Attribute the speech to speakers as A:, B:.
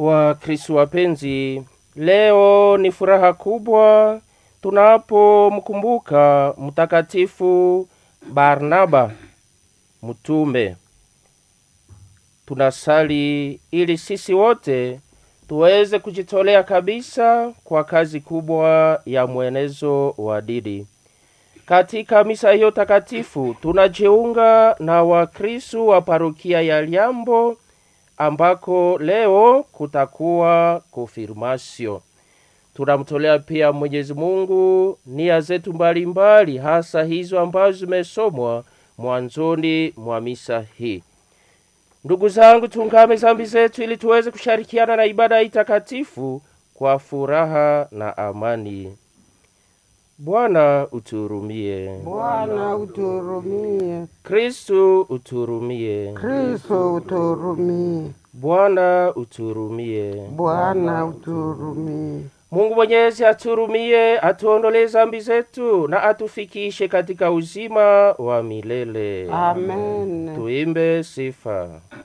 A: Wakristo wapenzi, leo ni furaha kubwa tunapomkumbuka Mtakatifu Barnaba mtume. Tunasali ili sisi wote tuweze kujitolea kabisa kwa kazi kubwa ya mwenezo wa dini. Katika misa hiyo takatifu tunajiunga na Wakristo wa parokia ya Liambo ambako leo kutakuwa konfirmasio. Tunamtolea pia Mwenyezi Mungu nia zetu mbalimbali, hasa hizo ambazo zimesomwa mwanzoni mwa misa hii. Ndugu zangu, tungame zambi zetu ili tuweze kushirikiana na ibada hii takatifu kwa furaha na amani. Bwana uturumie.
B: Bwana uturumie.
A: Kristu uturumie.
B: Kristo uturumie.
A: Bwana uturumie.
B: Bwana uturumie.
A: Mungu Mwenyezi aturumie, atuondolee zambi zetu na atufikishe katika uzima wa milele.
B: Amen.
A: Tuimbe sifa.